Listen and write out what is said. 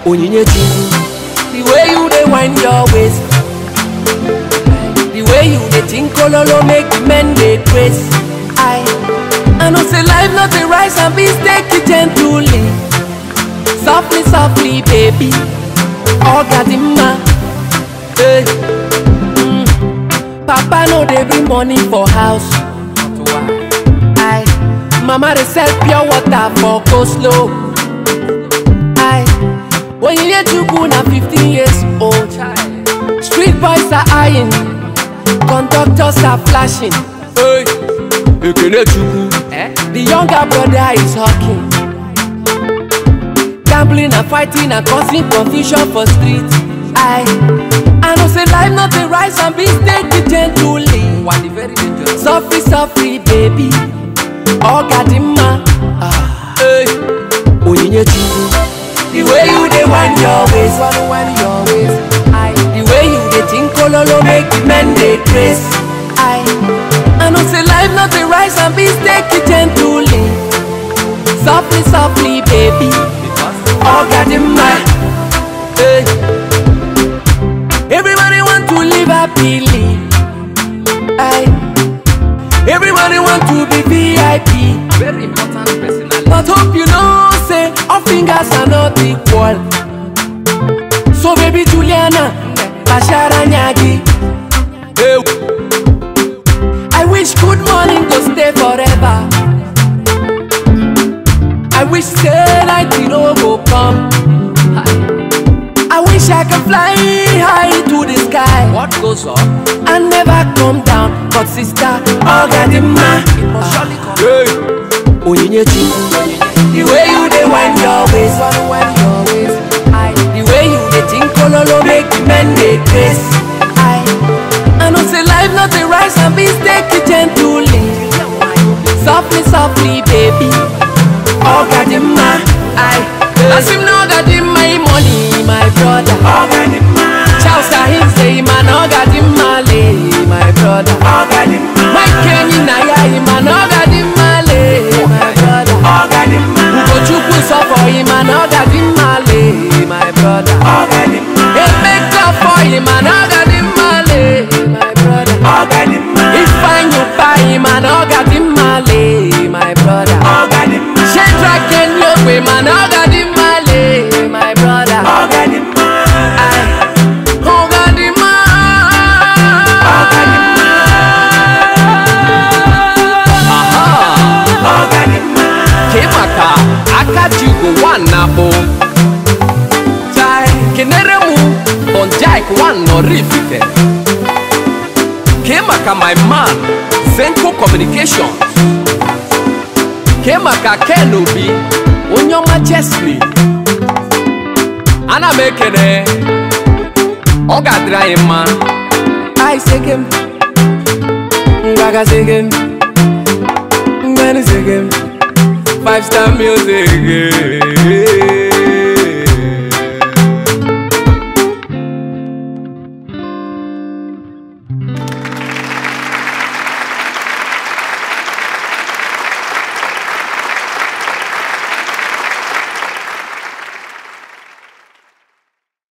onyinye chukwu the way you dey wind your waist the way you dey think ololo make the men dey grace i i know say life no dey rise and beans take it gently softly softly baby oga dị mma hey. mm. papa no dey bring money for house I, mama dey sell pure water for coleslaw. I, onyinye chukwu na 15 years old. Street boys are eyeing, conductors are flashing. Hey, ekene chukwu. The younger brother is hawking. Gambling and fighting and causing confusion for street. I, I know say life not dey rise and beans take it gently. Softly, softly, baby. Oga dị mma. Ah, hey. Onyinye chukwu. The way you dey wind your waist. Wind your waist. I, the way you dey think ololo make the men dey grace. I, I know say life not dey rise and beans take it gently. Softly, softly, baby. Oga dị mma. Hey. Everybody want to live happily. I, everybody want to be VIP. Very important personality. But hope you know, say, all fingers are not equal. So, baby Juliana, Bashara Nyagi. Hey. I wish good morning go stay forever. I wish say night you know go come. I wish I can fly high to the sky What goes up? and never come down. But sister, Oga the man. It must surely come. Hey. Onyinye chukwu The way you dey wind your waist wind your waist I, The way you dey think ololo make the men dey grace I, I know say life no dey rise and beans take it gently Softly softly baby Oga dị mma I, As him na oga dị mma im money my brother Oga dị mma Charles Ahim say man oga dị mma le my brother Oga dị mma Mike Enyi na ya im man oga dị mma le my brother Oga dị mma Ugochukwu sọ for him man oga dị mma le my brother Oga dị mma Emeka for him man oga dị mma le my brother Oga dị mma Ifeanyi ụba him man oga dị mma le my brother Oga dị mma Shedrack Enyogbe man oga dị mma le my brother Oga dị mma Oga dị mma Oga dị Kemaka aka ji ugo one na bụ Chai kenere mụ Bonjaik one Norifite Kemaka my man Zenko Communications Kemaka Ken Obi onye ọma Chesley ana m ekene ọ ga-adịrị anyị mma I segem Ngaga segem Ngani segem Five star music